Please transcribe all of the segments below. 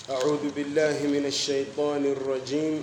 أعوذ بالله من الشيطان الرجيم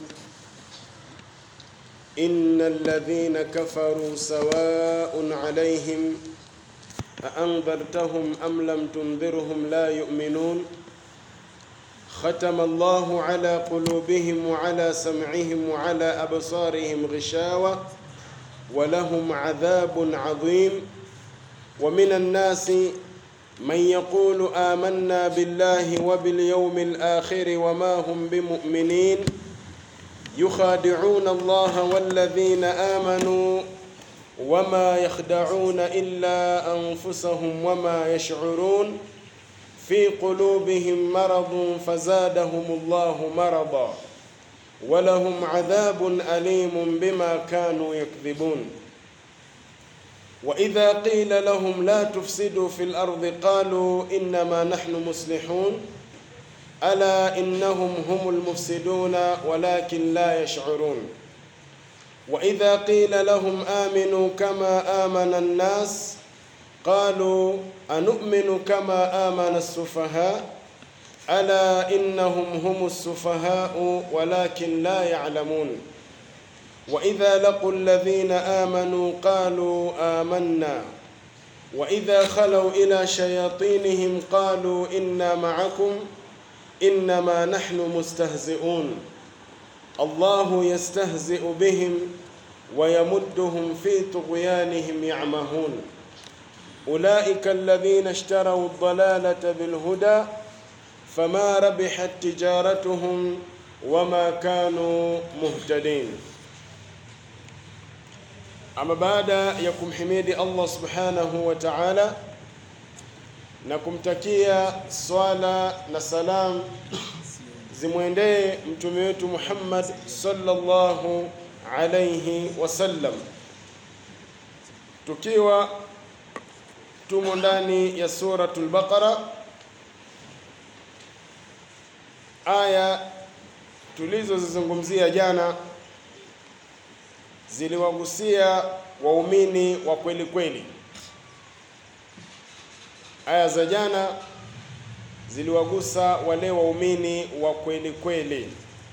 إن الذين كفروا سواء عليهم أأنذرتهم أم لم تنذرهم لا يؤمنون ختم الله على قلوبهم وعلى سمعهم وعلى أبصارهم غشاوة ولهم عذاب عظيم ومن الناس من يقول آمنا بالله وباليوم الآخر وما هم بمؤمنين يخادعون الله والذين آمنوا وما يخدعون إلا أنفسهم وما يشعرون في قلوبهم مرض فزادهم الله مرضا ولهم عذاب أليم بما كانوا يكذبون وإذا قيل لهم لا تفسدوا في الأرض قالوا إنما نحن مصلحون ألا إنهم هم المفسدون ولكن لا يشعرون وإذا قيل لهم آمنوا كما آمن الناس قالوا أنؤمن كما آمن السفهاء ألا إنهم هم السفهاء ولكن لا يعلمون وإذا لقوا الذين آمنوا قالوا آمنا وإذا خلوا إلى شياطينهم قالوا إنا معكم إنما نحن مستهزئون الله يستهزئ بهم ويمدهم في طغيانهم يعمهون أولئك الذين اشتروا الضلالة بالهدى فما ربحت تجارتهم وما كانوا مهتدين Ama baada ya kumhimidi Allah subhanahu wa ta'ala na kumtakia swala na salam zimwendee mtume wetu Muhammad sallallahu alayhi wasallam, tukiwa tumo ndani ya suratul Baqara, aya tulizozizungumzia jana ziliwagusia waumini wa kweli kweli. Aya za jana ziliwagusa wale waumini wa kweli kweli.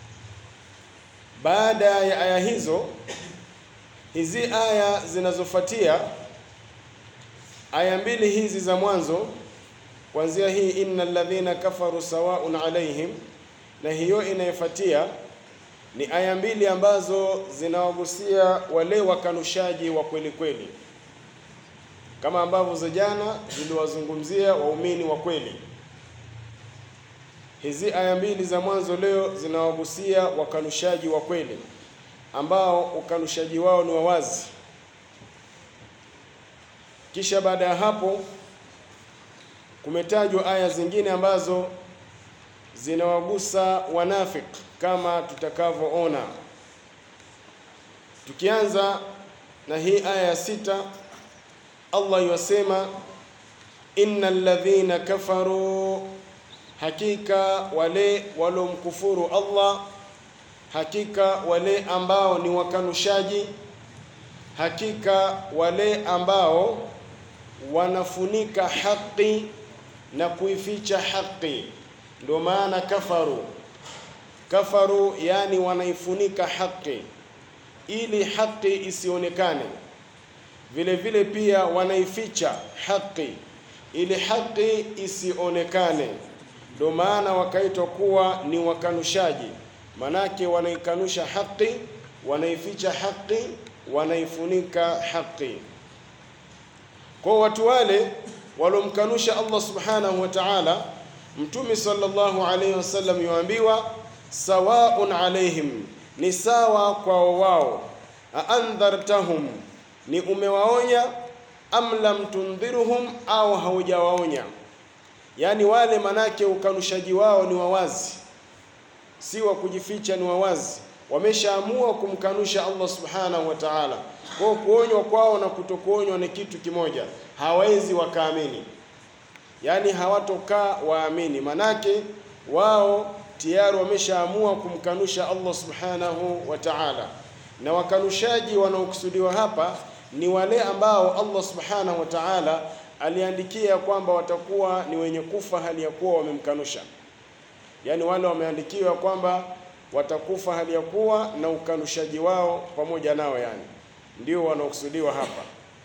Baada ya aya hizo, hizi aya zinazofuatia, aya mbili hizi za mwanzo, kuanzia hii innal ladhina kafaru sawaun alaihim, na hiyo inayofuatia ni aya mbili ambazo zinawagusia wale wakanushaji wa kweli kweli, kama ambavyo za jana ziliwazungumzia waumini wa kweli. Hizi aya mbili za mwanzo leo zinawagusia wakanushaji wa kweli ambao ukanushaji wao ni wa wazi. Kisha baada ya hapo kumetajwa aya zingine ambazo zinawagusa wanafiki kama tutakavyoona. Tukianza na hii aya ya sita, Allah yasema innal ladhina kafaru, hakika wale waliomkufuru Allah, hakika wale ambao ni wakanushaji, hakika wale ambao wanafunika haki na kuificha haki, ndio maana kafaru kafaru yani wanaifunika haki ili haki isionekane. Vile vile pia wanaificha haki ili haki isionekane. Ndio maana wakaitwa kuwa ni wakanushaji, manake wanaikanusha haki, wanaificha haki, wanaifunika haki. Kwa watu wale waliomkanusha Allah subhanahu wa ta'ala, Mtume sallallahu alayhi wasallam yuambiwa sawaun alaihim, ni sawa kwao wao. Aandhartahum, ni umewaonya, am lam tundhirhum, au haujawaonya. Yaani wale manake ukanushaji wao ni wawazi, si wa kujificha, ni wawazi. Wameshaamua kumkanusha Allah subhanahu wa ta'ala. Kwa kuonywa kwao na kutokuonywa ni kitu kimoja, hawezi wakaamini, yaani hawatokaa waamini, manake wao tayari wameshaamua kumkanusha Allah subhanahu wa ta'ala, na wakanushaji wanaokusudiwa hapa ni wale ambao Allah subhanahu wa ta'ala aliandikia kwamba watakuwa ni wenye kufa hali ya kuwa wamemkanusha. yaani wale wameandikiwa kwamba watakufa hali ya kuwa na ukanushaji wao pamoja nao, yani ndio wanaokusudiwa hapa.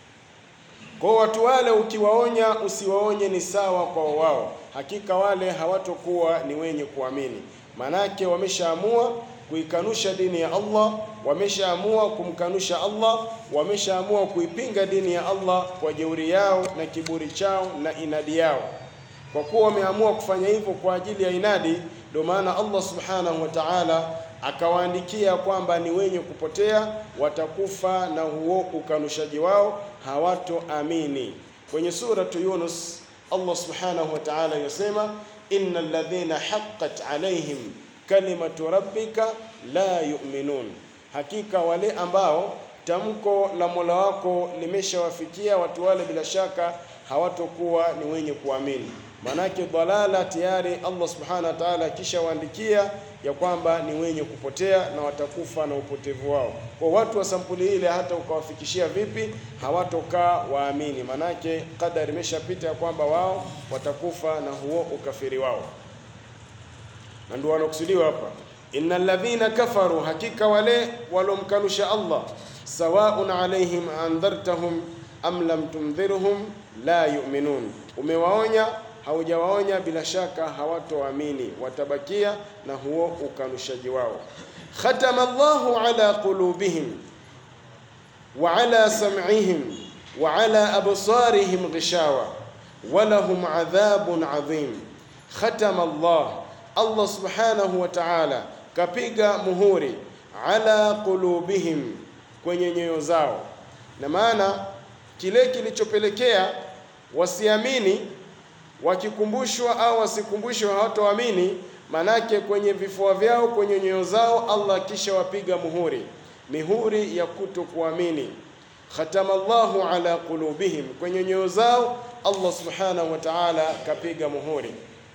Kwa watu wale ukiwaonya, usiwaonye ni sawa kwa wao, hakika wale hawatokuwa ni wenye kuamini. Manake wameshaamua kuikanusha dini ya Allah, wameshaamua kumkanusha Allah, wameshaamua kuipinga dini ya Allah kwa jeuri yao na kiburi chao na inadi yao. Kwa kuwa wameamua kufanya hivyo kwa ajili ya inadi, ndio maana Allah subhanahu wa ta'ala akawaandikia kwamba ni wenye kupotea, watakufa na huo ukanushaji wao, hawatoamini. Kwenye suratu Yunus Allah subhanahu wa ta'ala yasema, innal ladhina haqqat alaihim kalimatu rabbika la yu'minun, hakika wale ambao tamko la Mola wako limeshawafikia watu wale, bila shaka hawatokuwa ni wenye kuamini. Manake dhalala tayari Allah subhanahu wa ta'ala akishawaandikia ya kwamba ni wenye kupotea na watakufa na upotevu wao. Kwa watu wa sampuli ile, hata ukawafikishia vipi, hawatokaa waamini, manake kadari imeshapita ya kwamba wao watakufa na huo ukafiri wao, na ndio wanakusudiwa hapa, innal ladhina kafaru, hakika wale walomkanusha Allah, sawaun alaihim andhartahum am lam tundhirhum la yu'minun, umewaonya haujawaonya bila shaka hawatoamini, watabakia na huo ukanushaji wao. Khatama Allahu ala qulubihim wa ala sam'ihim wa ala absarihim ghishawa wa lahum adhabun adhim. Khatama Allah, Allah subhanahu wa ta'ala kapiga muhuri ala qulubihim, kwenye nyoyo zao, na maana kile kilichopelekea wasiamini wakikumbushwa au wasikumbushwe hawatoamini. Manake kwenye vifua vyao, kwenye nyoyo zao, Allah kisha wapiga muhuri, mihuri ya kutokuamini. Khatama Allahu ala qulubihim, kwenye nyoyo zao Allah subhanahu wa ta'ala kapiga muhuri.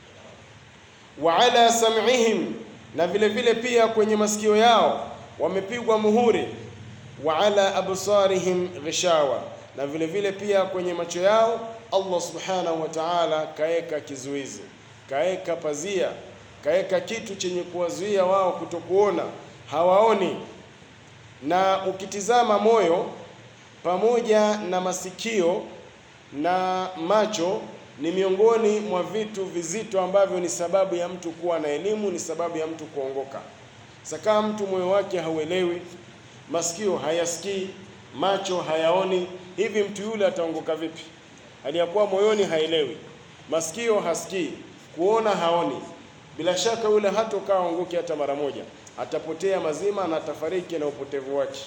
Wa ala sam'ihim, na vile vile pia kwenye masikio yao wamepigwa muhuri. Wa ala absarihim ghishawa, na vile vile pia kwenye macho yao Allah subhanahu wa ta'ala kaeka kizuizi, kaeka pazia, kaeka kitu chenye kuwazuia wao kutokuona, hawaoni. Na ukitizama moyo pamoja na masikio na macho ni miongoni mwa vitu vizito ambavyo ni sababu ya mtu kuwa na elimu, ni sababu ya mtu kuongoka. Sasa kama mtu moyo wake hauelewi, masikio hayasikii, macho hayaoni, hivi mtu yule ataongoka vipi? Aliyakuwa moyoni haelewi, masikio hasikii, kuona haoni, bila shaka yule hatokaa ongoke hata mara moja, atapotea mazima na atafariki na upotevu wake.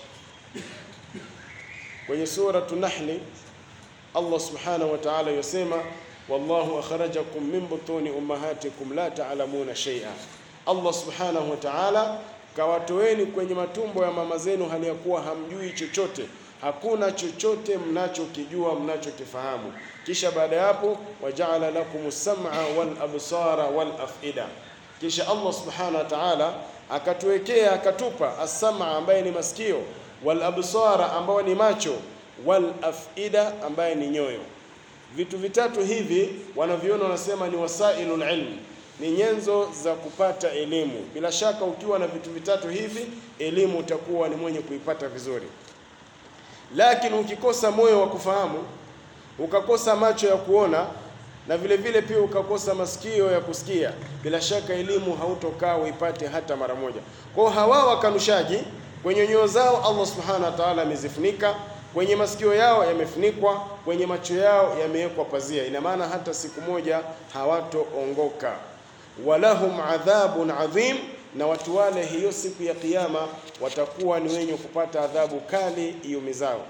Kwenye suratu Nahli Allah subhanahu wa ta'ala yasema, wallahu akhrajakum min butuni ummahatikum la ta'lamuna shay'a. Allah subhanahu wa ta'ala kawatoeni kwenye matumbo ya mama zenu hali ya kuwa hamjui chochote hakuna chochote mnachokijua mnachokifahamu. Kisha baada ya hapo, wajaala lakum sam'a wal absara wal afida. Kisha Allah subhanahu wa ta'ala akatuwekea akatupa as-sam'a ambaye ni masikio, wal absara ambayo ni macho, wal afida ambaye ni nyoyo. Vitu vitatu hivi wanaviona, wanasema ni wasailul ilm, ni nyenzo za kupata elimu. Bila shaka ukiwa na vitu vitatu hivi, elimu utakuwa ni mwenye kuipata vizuri lakini ukikosa moyo wa kufahamu, ukakosa macho ya kuona, na vile vile pia ukakosa masikio ya kusikia, bila shaka elimu hautokaa uipate hata mara moja. Kwa hiyo hawa wakanushaji, kwenye nyoyo zao Allah subhanahu wa ta'ala amezifunika, kwenye masikio yao yamefunikwa, kwenye macho yao yamewekwa pazia. Ina maana hata siku moja hawatoongoka. walahum adhabun adhim na watu wale hiyo siku ya Kiyama watakuwa ni wenye kupata adhabu kali iumizao.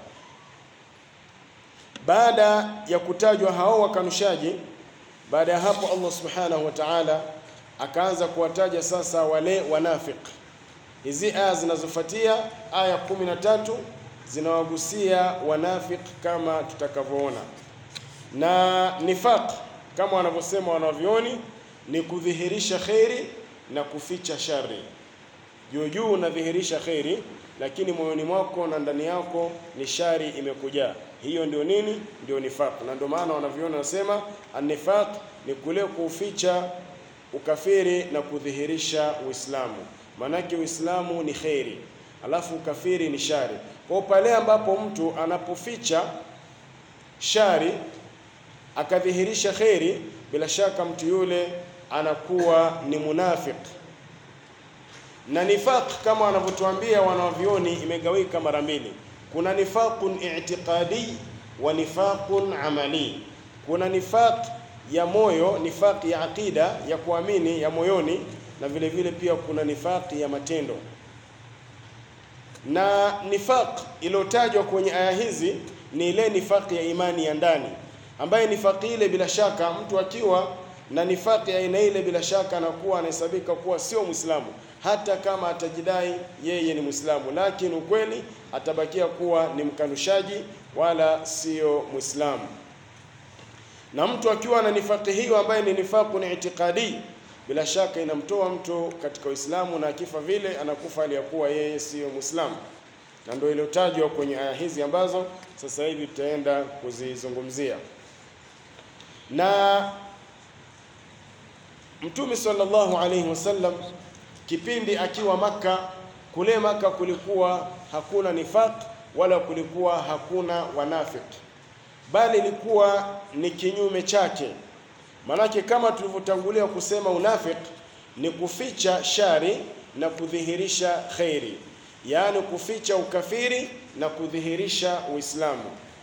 Baada ya kutajwa hao wakanushaji, baada ya hapo Allah subhanahu wa ta'ala akaanza kuwataja sasa wale wanafik. Hizi aya zinazofuatia aya 13 zinawagusia wanafik kama tutakavyoona, na nifaq kama wanavyosema wanavyoni ni kudhihirisha kheri na kuficha shari. Juu juu unadhihirisha kheri, lakini moyoni mwako na ndani yako ni shari imekujaa. Hiyo ndio nini? Ndio nifaq. Na ndio maana wanaviona nasema an-nifaq ni kule kuficha ukafiri na kudhihirisha Uislamu. Maanake Uislamu ni kheri, alafu ukafiri ni shari. Kwa pale ambapo mtu anapoficha shari akadhihirisha kheri, bila shaka mtu yule anakuwa ni munafik. Na nifaq kama wanavyotuambia wanavyoni imegawika mara mbili, kuna nifaqun i'tiqadi wa nifaqun amali. Kuna nifaq ya moyo, nifaq ya aqida ya kuamini ya moyoni, na vile vile pia kuna nifaq ya matendo. Na nifaq iliyotajwa kwenye aya hizi ni ile nifaq ya imani ya ndani, ambaye nifaq ile bila shaka mtu akiwa na nifaqi ya aina ile bila shaka anakuwa anahesabika kuwa sio Muislamu, hata kama atajidai yeye ni Muislamu, lakini ukweli atabakia kuwa ni mkanushaji wala sio Muislamu. Na mtu akiwa na nifaqi hiyo ambaye ni nifaqu ni itikadi, bila shaka inamtoa mtu katika Uislamu, na akifa vile anakufa aliyakuwa yeye siyo Muislamu, na ndio iliyotajwa kwenye aya hizi ambazo sasa hivi tutaenda kuzizungumzia na Mtume sallallahu alaihi wasallam kipindi akiwa Makka, kule Makka kulikuwa hakuna nifaq wala kulikuwa hakuna wanafik, bali ilikuwa ni kinyume chake. Manake kama tulivyotangulia kusema, unafik ni kuficha shari na kudhihirisha khairi, yaani kuficha ukafiri na kudhihirisha Uislamu.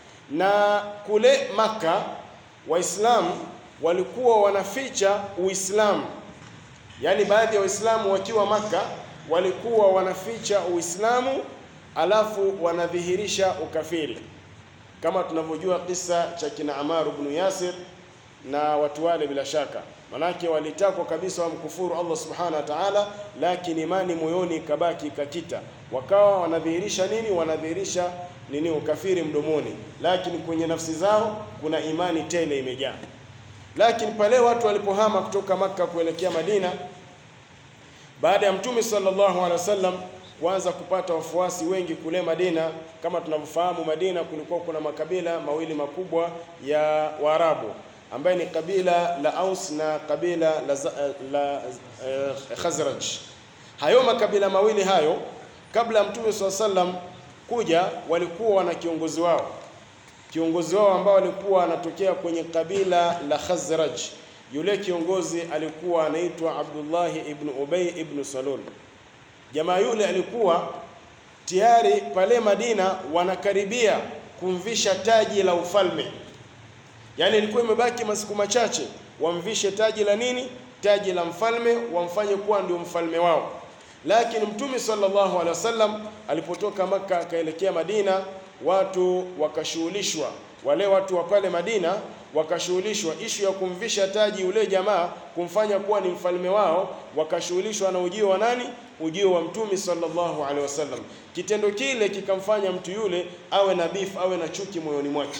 Na kule Makka Waislamu walikuwa wanaficha Uislamu, yaani baadhi ya Waislamu wakiwa Maka walikuwa wanaficha Uislamu alafu wanadhihirisha ukafiri, kama tunavyojua kisa cha kina Amaru ibn Yasir na watu wale. Bila shaka, manake walitakwa kabisa wamkufuru Allah subhanahu wa ta'ala, lakini imani moyoni ikabaki ikakita, wakawa wanadhihirisha nini? Wanadhihirisha nini? Ukafiri mdomoni, lakini kwenye nafsi zao kuna imani tele imejaa lakini pale watu walipohama kutoka Makka kuelekea Madina, baada ya Mtume sallallahu alaihi wasallam kuanza kupata wafuasi wengi kule Madina, kama tunavyofahamu, Madina kulikuwa kuna makabila mawili makubwa ya Waarabu ambaye ni kabila la Aus na kabila la, la uh, Khazraj. Hayo makabila mawili hayo, kabla ya Mtume sallallahu alaihi wasallam kuja, walikuwa wana kiongozi wao kiongozi wao ambao alikuwa anatokea kwenye kabila la Khazraj. Yule kiongozi alikuwa anaitwa Abdullah ibn Ubay ibn Salul. Jamaa yule alikuwa tayari pale Madina wanakaribia kumvisha taji la ufalme, yaani ilikuwa imebaki masiku machache wamvishe taji la nini? Taji la mfalme, wamfanye kuwa ndio mfalme wao. Lakini Mtume sallallahu alaihi wasallam alipotoka Makka akaelekea Madina watu wakashughulishwa, wale watu wa pale Madina wakashughulishwa ishu ya kumvisha taji yule jamaa, kumfanya kuwa ni mfalme wao, wakashughulishwa na ujio wa nani? Ujio wa Mtume sallallahu alaihi wasallam. Kitendo kile kikamfanya mtu yule awe na beef, awe na chuki moyoni mwake,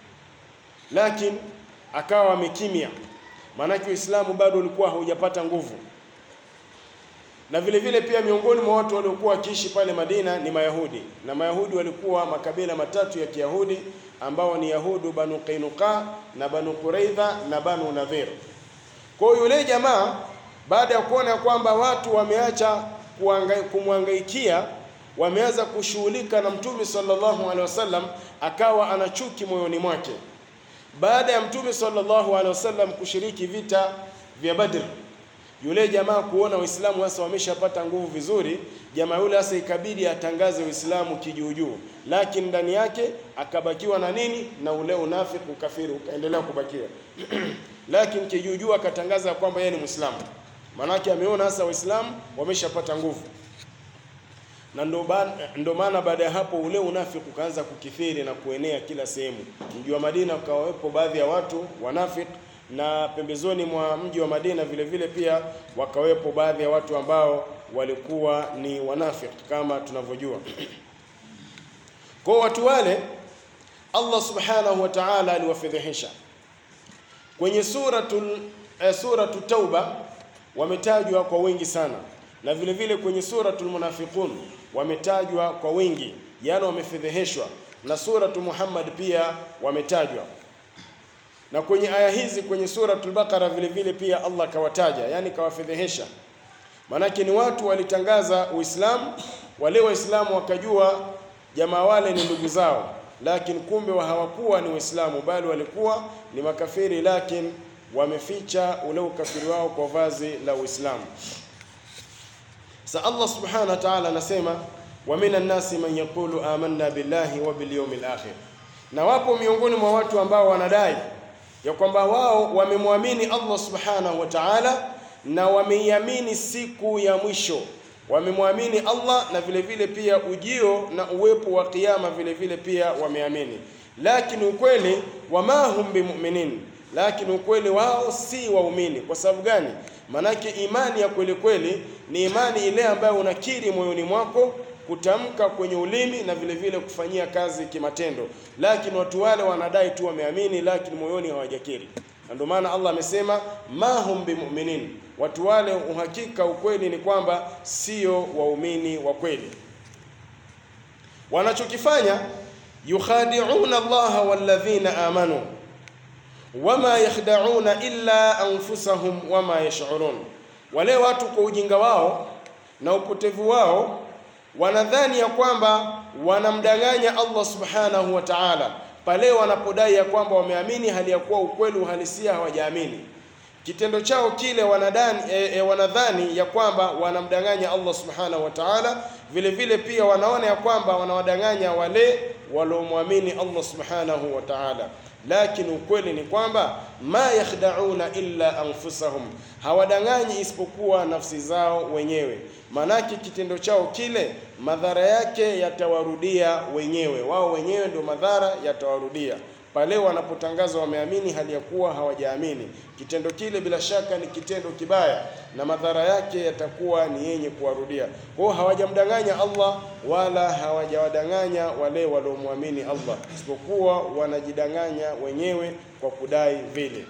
lakini akawa amekimya, maanake Uislamu bado ulikuwa haujapata nguvu na vile vile pia miongoni mwa watu waliokuwa wakiishi pale Madina ni Mayahudi, na Mayahudi walikuwa makabila matatu ya Kiyahudi ambao ni Yahudu Banu Qainuqa na Banu Quraidha na Banu Nadhir. Kwa hiyo yule jamaa baada ya kuona kwamba watu wameacha kumwangaikia, wameanza kushughulika na Mtume sallallahu alaihi wasallam, akawa ana chuki moyoni mwake. Baada ya Mtume sallallahu alaihi wasallam kushiriki vita vya Badr yule jamaa kuona Waislamu sasa wameshapata nguvu vizuri, jamaa yule sasa ikabidi atangaze Uislamu kijuujuu, lakini ndani yake akabakiwa na nini? Na ule unafiki, ukafiri ukaendelea kubakia lakini kijuujuu akatangaza kwamba yeye ni Muislamu, maanake ameona sasa Waislamu wameshapata nguvu, na ndo maana baada ya hapo ule unafiki ukaanza kukithiri na kuenea kila sehemu. Mji wa Madina ukawawepo baadhi ya watu wanafiki na pembezoni mwa mji wa Madina vile vile pia wakawepo baadhi ya watu ambao walikuwa ni wanafiki kama tunavyojua. Kwa watu wale Allah subhanahu wa ta'ala aliwafedhehesha kwenye suratul eh, suratu Tauba wametajwa kwa wingi sana, na vile vile kwenye suratul Munafiqun wametajwa kwa wingi, yaani wamefedheheshwa, na suratu Muhammad pia wametajwa Na kwenye aya hizi kwenye suratul Baqara vile vile pia Allah kawataja, yani kawafedhehesha. Maanake ni watu walitangaza Uislamu, wale Waislamu wakajua jamaa wale ni ndugu zao, lakini kumbe wa hawakuwa ni Waislamu bali walikuwa ni makafiri, lakini wameficha ule ukafiri wao kwa vazi la Uislamu. Sa Allah subhanahu wa ta'ala anasema wa minan nasi man yaqulu amanna billahi wa bil yawmil akhir, na wapo miongoni mwa watu ambao wanadai ya kwamba wao wamemwamini Allah subhanahu wa ta'ala na wameiamini siku ya mwisho, wamemwamini Allah na vile vile pia ujio na uwepo wa kiyama vile vile pia wameamini, lakini ukweli wama hum bimuminin, lakini ukweli wao si waumini. Kwa sababu gani? Manake imani ya kweli kweli ni imani ile ambayo unakiri moyoni mwako kutamka kwenye ulimi na vile vile kufanyia kazi kimatendo, lakini watu wale wanadai tu wameamini, lakini moyoni hawajakiri. Na ndio maana Allah amesema ma hum bimuminin, watu wale uhakika, ukweli ni kwamba sio waumini wa kweli. Wanachokifanya yukhadi'una Allaha walladhina amanu wama yakhda'una illa anfusahum wama yash'urun, wale watu kwa ujinga wao na upotevu wao wanadhani ya kwamba wanamdanganya Allah subhanahu wa ta'ala pale wanapodai ya kwamba wameamini hali ya kuwa ukweli uhalisia hawajaamini. Kitendo chao kile wanadani, e, e, wanadhani ya kwamba wanamdanganya Allah subhanahu wa ta'ala, vile vile pia wanaona ya kwamba wanawadanganya wale waliomwamini Allah subhanahu wa ta'ala lakini ukweli ni kwamba ma yakhda'una illa anfusahum, hawadanganyi isipokuwa nafsi zao wenyewe. Maanake kitendo chao kile madhara yake yatawarudia wenyewe, wao wenyewe ndio madhara yatawarudia pale wanapotangaza wameamini hali ya kuwa hawajaamini. Kitendo kile bila shaka ni kitendo kibaya na madhara yake yatakuwa ni yenye kuwarudia. Kwa hiyo hawajamdanganya Allah wala hawajawadanganya wale waliomwamini Allah, isipokuwa wanajidanganya wenyewe kwa kudai vile.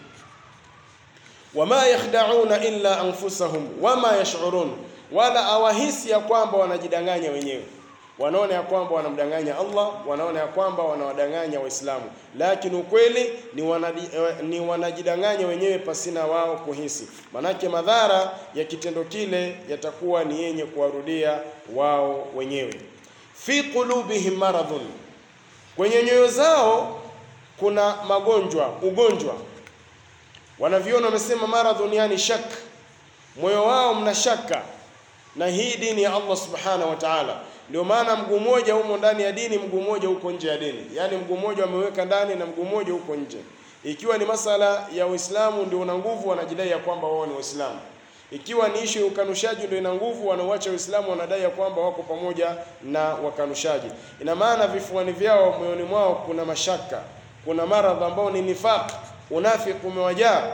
Wama yakhda'una illa anfusahum wama yash'urun, wala awahisi ya kwamba wanajidanganya wenyewe wanaona ya kwamba wanamdanganya Allah, wanaona ya kwamba wanawadanganya Waislamu, lakini ukweli ni, wanadi, ni wanajidanganya wenyewe pasina wao kuhisi. Manake madhara ya kitendo kile yatakuwa ni yenye kuwarudia wao wenyewe. Fi qulubihim maradhun, kwenye nyoyo zao kuna magonjwa, ugonjwa. Wanaviona wamesema maradhun, yani shak, moyo wao mna shaka na hii dini ya Allah subhanahu wa ta'ala ndio maana mguu mmoja humo ndani ya dini, mguu mmoja huko nje ya dini, yaani mguu mmoja wameweka ndani na mguu mmoja huko nje. Ikiwa ni masala ya Uislamu ndio una nguvu, wanajidai ya kwamba wao ni Waislamu. Ikiwa ni ishu ya ukanushaji ndio ina nguvu, wanauacha Uislamu, wanadai ya kwamba wako pamoja na wakanushaji. Ina maana vifuani vyao, moyoni mwao kuna mashaka, kuna maradhi ambao ni nifaq, unafiki umewajaa.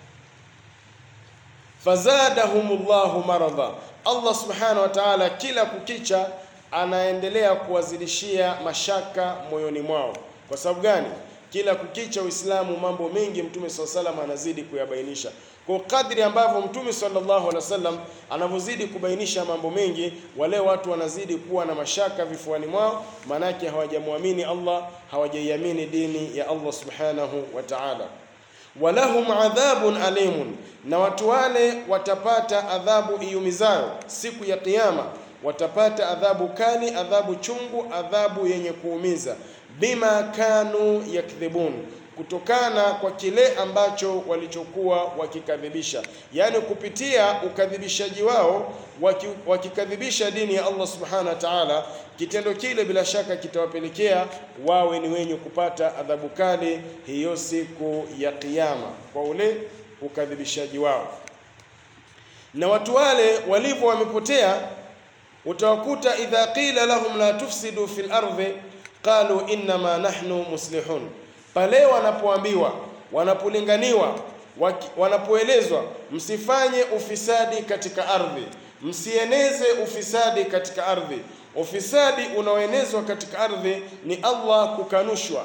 Fazadahumullahu maradha, Allah subhanahu wa ta'ala kila kukicha anaendelea kuwazidishia mashaka moyoni mwao. Kwa sababu gani? Kila kukicha Uislamu mambo mengi Mtume swalla salam anazidi kuyabainisha. Kwa kadri ambavyo Mtume sallallahu alaihi wasallam anavyozidi kubainisha mambo mengi, wale watu wanazidi kuwa na mashaka vifuani mwao, maanake hawajamwamini Allah, hawajaiamini dini ya Allah subhanahu wa ta'ala. Walahum adhabun alimun, na watu wale watapata adhabu iumizayo siku ya Kiyama watapata adhabu kali, adhabu chungu, adhabu yenye kuumiza. Bima kanu yakdhibun, kutokana kwa kile ambacho walichokuwa wakikadhibisha, yaani kupitia ukadhibishaji wao, waki, wakikadhibisha dini ya Allah subhanahu wa ta'ala. Kitendo kile bila shaka kitawapelekea wawe ni wenye kupata adhabu kali hiyo siku ya Kiyama kwa ule ukadhibishaji wao. Na watu wale walivyo wamepotea utawakuta idha qila lahum la tufsidu fil ardhi qalu innama nahnu muslihun, pale wanapoambiwa, wanapolinganiwa, wanapoelezwa msifanye ufisadi katika ardhi, msieneze ufisadi katika ardhi. Ufisadi unaoenezwa katika ardhi ni Allah kukanushwa,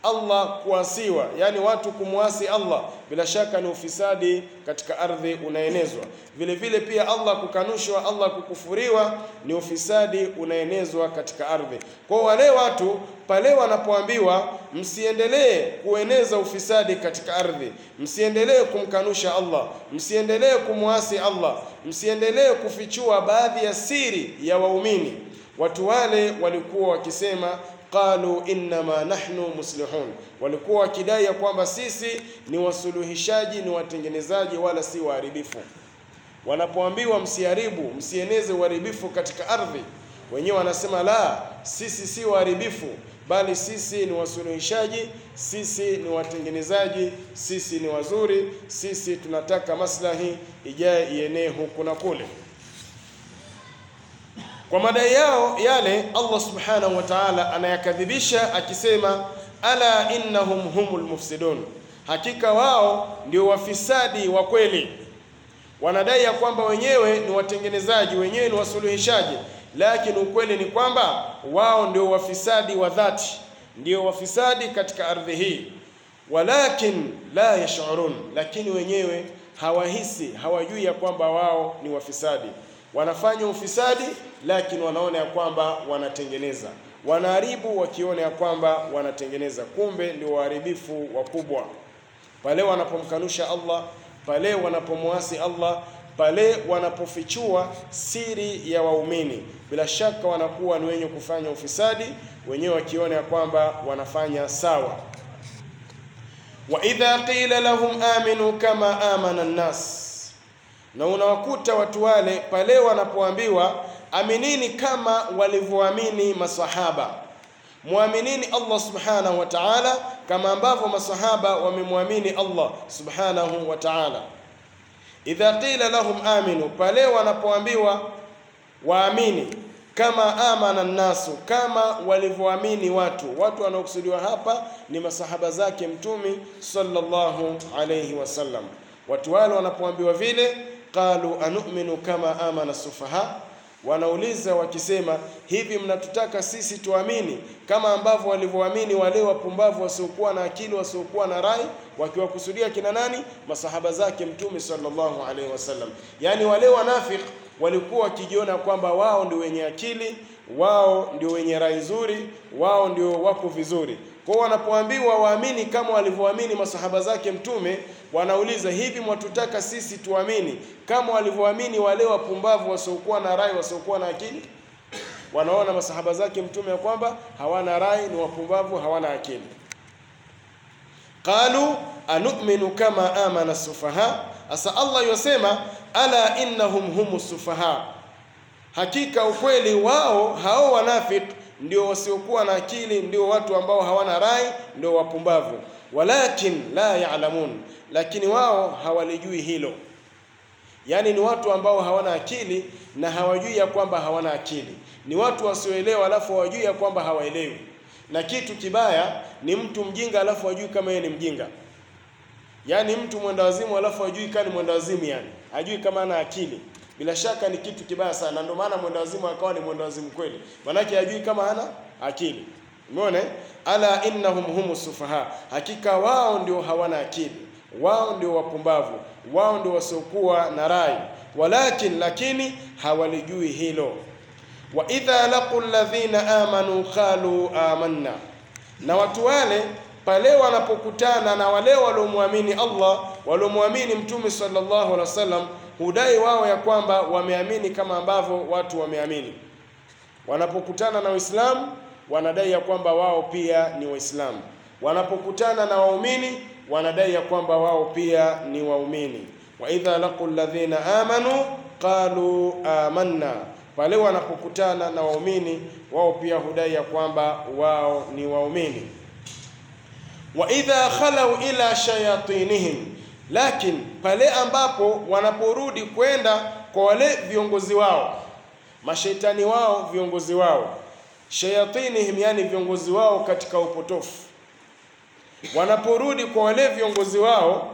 Allah kuasiwa, yani watu kumwasi Allah, bila shaka ni ufisadi katika ardhi unaenezwa. Vile vile pia Allah kukanushwa, Allah kukufuriwa ni ufisadi unaenezwa katika ardhi. Kwa wale watu pale wanapoambiwa msiendelee kueneza ufisadi katika ardhi, msiendelee kumkanusha Allah, msiendelee kumwasi Allah, msiendelee kufichua baadhi ya siri ya waumini, watu wale walikuwa wakisema qalu innama nahnu muslihun, walikuwa wakidai ya kwamba sisi ni wasuluhishaji, ni watengenezaji, wala si waharibifu. Wanapoambiwa msiharibu, msieneze uharibifu katika ardhi, wenyewe wanasema la, sisi si waharibifu, bali sisi ni wasuluhishaji, sisi ni watengenezaji, sisi ni wazuri, sisi tunataka maslahi ijaye ienee huku na kule. Kwa madai yao yale, Allah subhanahu wa ta'ala anayakadhibisha akisema, ala innahum humul mufsidun, hakika wao ndio wafisadi wa kweli. Wanadai ya kwamba wenyewe ni watengenezaji, wenyewe ni wasuluhishaji, lakini ukweli ni kwamba wao ndio wafisadi wa dhati, ndio wafisadi katika ardhi hii. Walakin la yash'urun, lakini wenyewe hawahisi, hawajui ya kwamba wao ni wafisadi wanafanya ufisadi lakini wanaona ya kwamba wanatengeneza, wanaharibu wakiona ya kwamba wanatengeneza, kumbe ndio waharibifu wakubwa. Pale wanapomkanusha Allah, pale wanapomwasi Allah, pale wanapofichua siri ya waumini, bila shaka wanakuwa ni wenye kufanya ufisadi, wenyewe wakiona ya kwamba wanafanya sawa. wa idha qila lahum aminu kama amana nnas na unawakuta watu wale pale wanapoambiwa aminini kama walivyoamini masahaba, muaminini Allah subhanahu wa ta'ala kama ambavyo masahaba wamemwamini Allah subhanahu wa ta'ala. Idha qila lahum aminu, pale wanapoambiwa waamini kama amana nnasu, kama walivyoamini watu. Watu wanaokusudiwa hapa ni masahaba zake Mtume sallallahu alayhi wasallam. Watu wale wanapoambiwa vile qalu anu'minu kama amana sufaha, wanauliza wakisema, hivi mnatutaka sisi tuamini kama ambavyo walivyoamini wale wapumbavu wasiokuwa na akili wasiokuwa na rai, wakiwakusudia kina nani? Masahaba zake Mtume sallallahu alaihi wasallam. Yaani wale wanafiki walikuwa wakijiona kwamba wao ndio wenye akili, wao ndio wenye rai nzuri, wao ndio wako vizuri. Kwa wanapoambiwa waamini kama walivyoamini masahaba zake Mtume, wanauliza hivi, mwatutaka sisi tuamini kama walivyoamini wale wapumbavu wasiokuwa na rai, wasiokuwa na akili? Wanaona masahaba zake Mtume ya kwamba hawana rai, ni wapumbavu, hawana akili. Qalu anu'minu kama amana sufaha. Asa Allah yosema ala innahum humus sufaha, hakika ukweli wao hao wanafiki ndio wasiokuwa na akili, ndio watu ambao hawana rai, ndio wapumbavu. Walakin la ya'lamun, lakini wao hawalijui hilo. Yaani ni watu ambao hawana akili na hawajui ya kwamba hawana akili, ni watu wasioelewa, alafu hawajui ya kwamba hawaelewi. Na kitu kibaya ni mtu mjinga alafu hajui kama yeye ni mjinga, yaani mtu mwenda wazimu alafu hajui kama ni mwenda wazimu, yani hajui kama ana akili bila shaka ni kitu kibaya sana, ndio maana mwenda wazimu akawa ni mwenda wazimu kweli, manake hajui kama hana akili. Umeona, ala innahum humus sufaha, hakika wao ndio hawana akili, wao ndio wapumbavu, wao ndio wasiokuwa na rai. Walakin, lakini hawalijui hilo. Wa idha laqu alladhina amanu qalu amanna, na watu wale pale wanapokutana na wale waliomwamini Allah, waliomwamini Mtume sallallahu alaihi wasallam hudai wao ya kwamba wameamini kama ambavyo watu wameamini. Wanapokutana na Waislamu wanadai ya kwamba wao pia ni Waislamu. Wanapokutana na waumini wanadai ya kwamba wao pia ni waumini. wa idha laqu alladhina amanu qalu amanna, pale wanapokutana na waumini wao pia hudai ya kwamba wao ni waumini. wa idha khalau ila shayatinihim lakini pale ambapo wanaporudi kwenda kwa wale viongozi wao, mashaitani wao, viongozi wao, shayatinihim, yani viongozi wao katika upotofu, wanaporudi kwa wale viongozi wao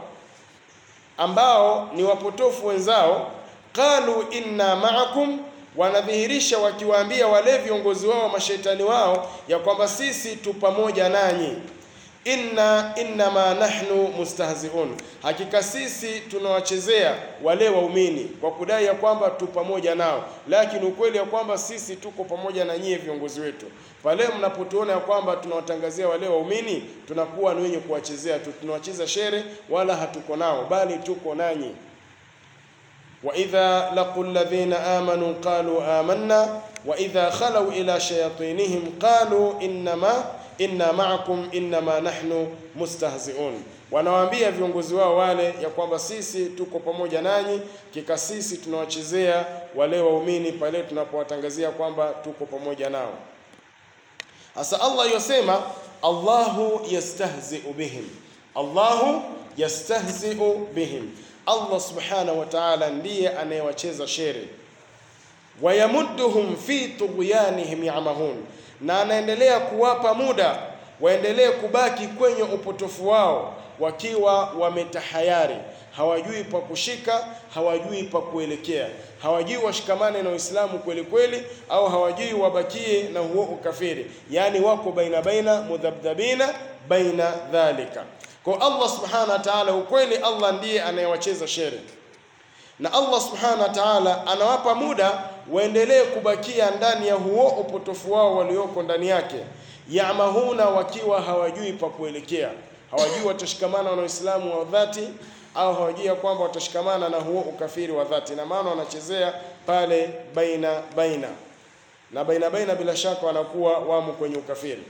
ambao ni wapotofu wenzao, qalu inna ma'akum, wanadhihirisha wakiwaambia wale viongozi wao, mashaitani wao, ya kwamba sisi tu pamoja nanyi inna innama nahnu mustahziun, hakika sisi tunawachezea wale waumini kwa kudai ya kwamba tu pamoja nao, lakini ukweli ya kwamba sisi tuko pamoja na nyie viongozi wetu. Pale mnapotuona ya kwamba tunawatangazia wale waumini, tunakuwa ni wenye kuwachezea tu, tunawacheza shere, wala hatuko nao, bali tuko nanyi. wa idha laqu alladhina amanu qalu amanna wa idha khalau ila shayatinihim qalu innama inna ma'akum innama nahnu mustahzi'un, wanawaambia viongozi wao wale ya kwamba sisi tuko pamoja nanyi, kika sisi tunawachezea wale waumini pale tunapowatangazia kwamba tuko pamoja nao. Sasa Allah yosema Allahu yastahzi'u bihim, Allahu yastahzi'u bihim, Allah subhanahu wa ta'ala ndiye anayewacheza shere wayamudduhum fi tughyanihim yamahun, na anaendelea kuwapa muda waendelee kubaki kwenye upotofu wao wakiwa wametahayari, hawajui pa kushika, hawajui pa kuelekea, hawajui washikamane na Uislamu kweli kweli, au hawajui wabakie na huo ukafiri, yaani wako baina baina, mudhabdhabina baina dhalika. Kwa Allah subhanahu wa ta'ala, ukweli Allah ndiye anayewacheza shere na Allah subhanahu wa ta'ala anawapa muda waendelee kubakia ndani ya huo upotofu wao walioko ndani yake, yamahuna, wakiwa hawajui pa kuelekea, hawajui watashikamana na Uislamu wa dhati au hawajui ya kwamba watashikamana na huo ukafiri wa dhati, na maana wanachezea pale baina baina na baina baina, bila shaka wanakuwa wamo kwenye ukafiri.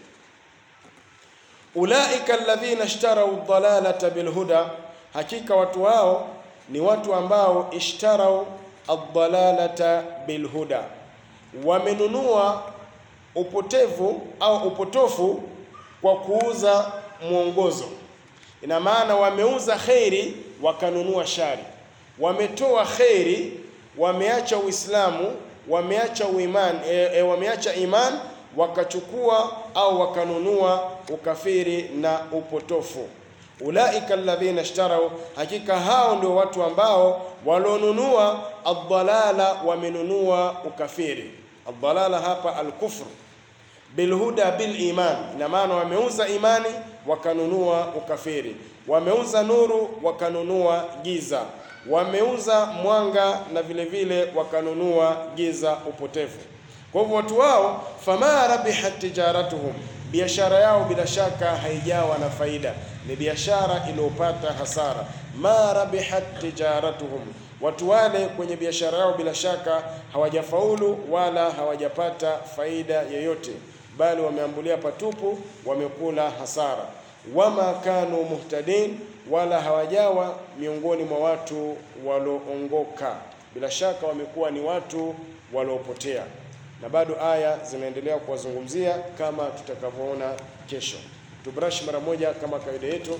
Ulaika alladhina ishtarau dhalalata bilhuda, hakika watu hao ni watu ambao ishtarau addalalata bilhuda, wamenunua upotevu au upotofu kwa kuuza mwongozo. Ina maana wameuza kheri wakanunua shari, wametoa kheri, wameacha Uislamu, wameacha uiman, e, e, wameacha iman wakachukua au wakanunua ukafiri na upotofu. Ulaika alladhina ishtarau, hakika hao ndio watu ambao walionunua adhalala, wamenunua ukafiri. Adhalala hapa alkufru bilhuda bil iman, ina maana wameuza imani wakanunua ukafiri, wameuza nuru wakanunua giza, wameuza mwanga na vile vile wakanunua giza, upotevu. Kwa hivyo watu wao, fama rabihat tijaratuhum, biashara yao bila shaka haijawa na faida, ni biashara iliyopata hasara. Ma rabihat tijaratuhum, watu wale kwenye biashara yao bila shaka hawajafaulu wala hawajapata faida yoyote, bali wameambulia patupu, wamekula hasara. Wama kanu muhtadin, wala hawajawa miongoni mwa watu walioongoka, bila shaka wamekuwa ni watu waliopotea na bado aya zinaendelea kuwazungumzia kama tutakavyoona kesho. Tubrash mara moja kama kawaida yetu.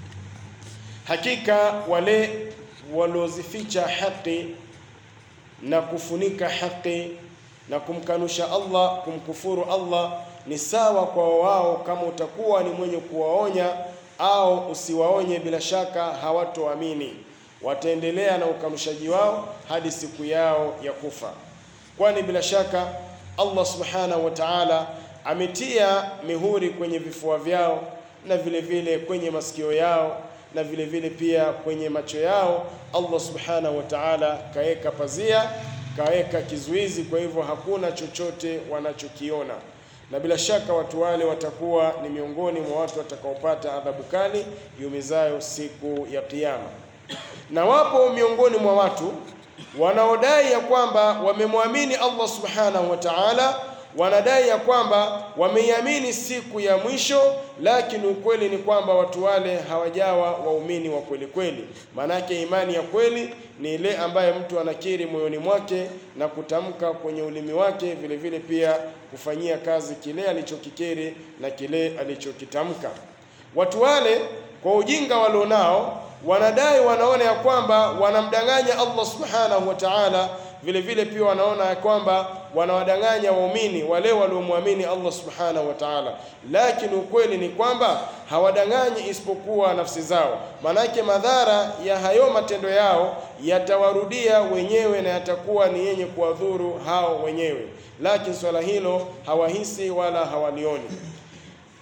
Hakika wale waliozificha haki na kufunika haki na kumkanusha Allah, kumkufuru Allah, ni sawa kwa wao kama utakuwa ni mwenye kuwaonya au usiwaonye, bila shaka hawatoamini, wataendelea na ukanushaji wao hadi siku yao ya kufa, kwani bila shaka Allah subhanahu wa ta'ala ametia mihuri kwenye vifua vyao na vile vile kwenye masikio yao na vile vile pia kwenye macho yao. Allah subhanahu wa ta'ala kaweka pazia, kaweka kizuizi, kwa hivyo hakuna chochote wanachokiona, na bila shaka watu wale watakuwa ni miongoni mwa watu watakaopata adhabu kali yumizayo siku ya Kiyama. Na wapo miongoni mwa watu wanaodai ya kwamba wamemwamini Allah subhanahu wa ta'ala, wanadai ya kwamba wameiamini siku ya mwisho, lakini ukweli ni kwamba watu wale hawajawa waumini wa kweli kweli. Maanake imani ya kweli ni ile ambaye mtu anakiri moyoni mwake na kutamka kwenye ulimi wake, vile vile pia kufanyia kazi kile alichokikiri na kile alichokitamka. Watu wale kwa ujinga walionao wanadai wanaona ya kwamba wanamdanganya Allah subhanahu wa ta'ala, vile vile pia wanaona ya kwamba wanawadanganya waumini wale waliomwamini Allah subhanahu wa ta'ala, lakini ukweli ni kwamba hawadanganyi isipokuwa nafsi zao. Maanake madhara ya hayo matendo yao yatawarudia wenyewe na yatakuwa ni yenye kuwadhuru hao wenyewe, lakini swala hilo hawahisi wala hawalioni.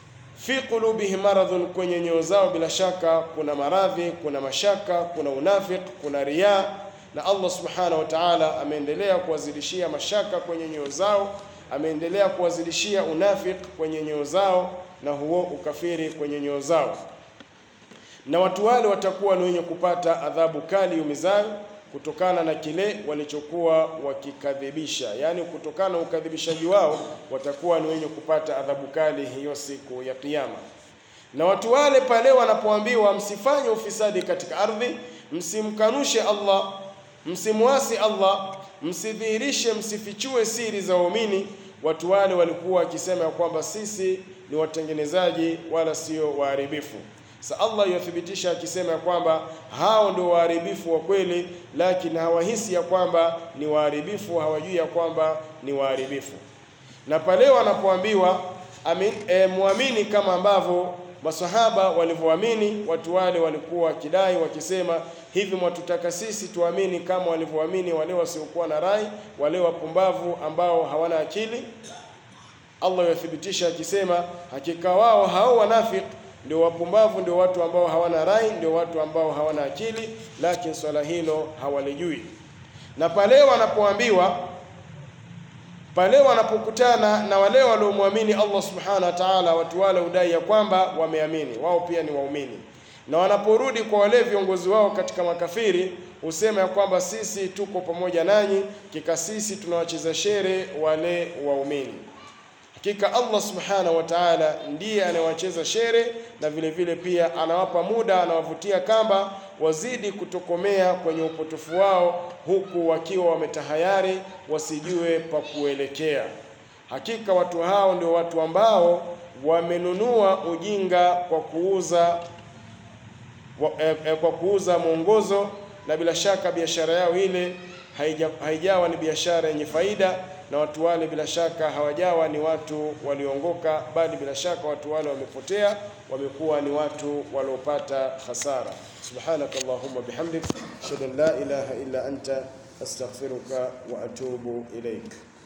fi qulubihim maradhun, kwenye nyoyo zao bila shaka kuna maradhi, kuna mashaka, kuna unafiq, kuna riya, na Allah subhanahu wa ta'ala ameendelea kuwazidishia mashaka kwenye nyoyo zao, ameendelea kuwazidishia unafiq kwenye nyoyo zao, na huo ukafiri kwenye nyoyo zao, na watu wale watakuwa ni wenye kupata adhabu kali yumizayo kutokana na kile walichokuwa wakikadhibisha, yaani kutokana na ukadhibishaji wao watakuwa ni wenye kupata adhabu kali hiyo siku ya Kiyama. Na watu wale pale wanapoambiwa msifanye ufisadi katika ardhi, msimkanushe Allah, msimwasi Allah, msidhihirishe, msifichue siri za waumini, watu wale walikuwa wakisema ya kwamba sisi ni watengenezaji wala sio waharibifu. Sa Allah yathibitisha akisema ya kwamba hao ndio waharibifu wa kweli, lakini hawahisi ya kwamba ni waharibifu, hawajui ya kwamba ni waharibifu. Na pale wanapoambiwa amin, e, muamini kama ambavyo masahaba walivyoamini, watu wale walikuwa wakidai wakisema, hivi mwatutaka sisi tuamini kama walivyoamini wale wasiokuwa na rai, wale wapumbavu ambao hawana akili? Allah yathibitisha akisema, hakika wao hao wanafiki ndio wapumbavu, ndio watu ambao hawana rai, ndio watu ambao hawana akili, lakini swala hilo hawalijui. Na pale wanapoambiwa, pale wanapokutana na wale waliomwamini Allah subhanahu wa ta'ala, watu wale udai ya kwamba wameamini, wao pia ni waumini, na wanaporudi kwa wale viongozi wao katika makafiri husema ya kwamba sisi tuko pamoja nanyi, kika sisi tunawacheza shere wale waumini. Hakika Allah subhanahu wa ta'ala ndiye anayewacheza shere na vile vile pia anawapa muda, anawavutia kamba wazidi kutokomea kwenye upotofu wao, huku wakiwa wametahayari wasijue pa kuelekea. Hakika watu hao ndio watu ambao wamenunua ujinga kwa kuuza wa, eh, eh, kwa kuuza mwongozo, na bila shaka biashara yao ile haija, haijawa ni biashara yenye faida na watu wale bila shaka hawajawa ni watu waliongoka, bali bila shaka watu wale wamepotea, wamekuwa ni watu waliopata hasara. Subhanaka Allahumma bihamdik ashhadu an la ilaha illa anta astaghfiruka wa atubu ilaik.